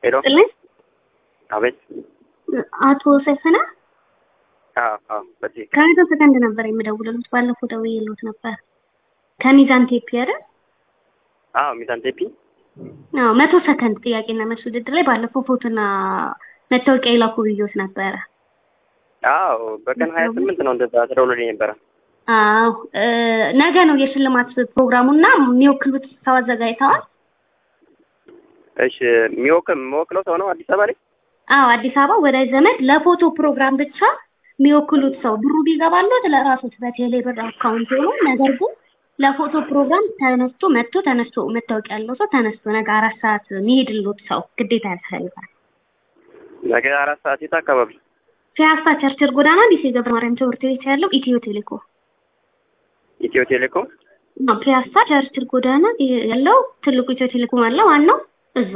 ሄሎ ጥልኝ አቤት። አቶ ሰይፈና አዎ አዎ፣ በዚህ ከመቶ ሰከንድ ነበር የምደውልልዎት። ባለፈው ደውዬልዎት ነበር ከሚዛን ቴፒ አይደል? አዎ፣ ሚዛን ቴፒ። አዎ መቶ ሰከንድ ጥያቄና መልስ ውድድር ላይ ባለፈው ፎቶና መታወቂያ ይላኩ ብዬዎት ነበረ። አዎ፣ በቀን ሀያ ስምንት ነው እንደዛ ተደውሎልኝ ነበረ። አዎ እ ነገ ነው የሽልማት ፕሮግራሙና የሚወክሉት ሰው አዘጋጅተዋል። እሺ፣ የሚወክል የምወክለው ሰው ነው አዲስ አበባ ላይ። አዎ አዲስ አበባ ወዳጅ ዘመድ ለፎቶ ፕሮግራም ብቻ የሚወክሉት ሰው ብሩ ቢገባለት ለራሶት በቴሌ ብር አካውንት ሆኖ ነገር ግን ለፎቶ ፕሮግራም ተነስቶ መጥቶ ተነስቶ መታወቂያ ያለው ሰው ተነስቶ ነገ አራት ሰዓት የሚሄድልዎት ሰው ግዴታ ያስፈልጋል። ነገ አራት ሰዓት የት አካባቢ? ፒያሳ ቸርችል ጎዳና ዲሴ ገብረ ማርያም ትምህርት ቤት ያለው ኢትዮ ቴሌኮም ኢትዮ ቴሌኮም። ነው። ፒያሳ ቸርችል ጎዳና ያለው ትልቁ ኢትዮ ቴሌኮም አለ ዋናው እዛ።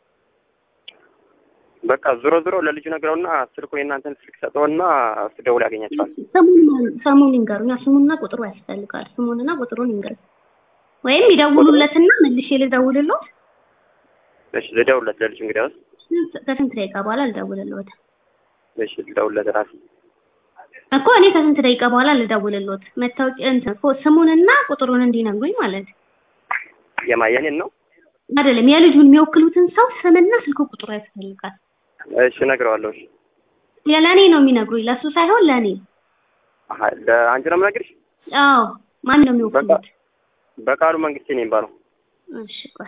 በቃ ዞሮ ዞሮ ለልጁ ነግረውና ስልኩ የእናንተን ስልክ ሰጠውና እሱ ደውሎ ያገኛቸዋል። ስሙን ስሙን ይንገሩኝ። ስሙንና ቁጥሩ ያስፈልጋል። ስሙንና ቁጥሩን ይንገሩኝ። ወይም ይደውሉለትና መልሼ ልደውልልዎት። እሺ፣ ልደውልለት ለልጁ እንግዲያውስ። ከስንት ደቂቃ በኋላ ልደውልልዎት እሺ፣ ልደውልለት ራሴ። እኮ እኔ ከስንት ደቂቃ በኋላ ልደውልልዎት። መታወቂያ እንትን እኮ ስሙንና ቁጥሩን እንዲነግሩኝ ማለት ነው። የማ የኔን ነው? አይደለም የልጁን የሚወክሉትን ሰው ስምና ስልክ ቁጥሩ ያስፈልጋል። እሺ፣ እነግረዋለሁ። እሺ፣ ለእኔ ነው የሚነግሩኝ፣ ለእሱ ሳይሆን ለእኔ። አሀ፣ ለአንቺ ነው የምነግርሽ። አዎ ማን ነው የሚወክሉት? በቃሉ መንግስቴ ነው የሚባለው። እሺ ቆይ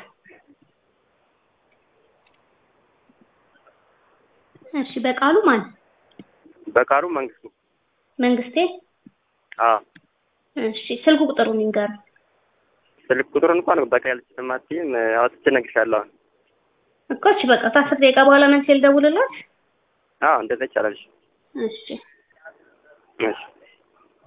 እሺ በቃሉ ማን? በቃሉ መንግስቱ። መንግስቴ። አዎ። እሺ ስልክ ቁጥሩን ይንገሩ። ስልክ ቁጥሩን እንኳን በቃ ያልችልም አትይም፣ አውጥቼ እነግርሻለሁ። እኮ እሺ በቃ ከአስር ደቂቃ በኋላ መልስ ልደውልልዎት። አዎ፣ እንደዛ ይቻላል። እሺ እሺ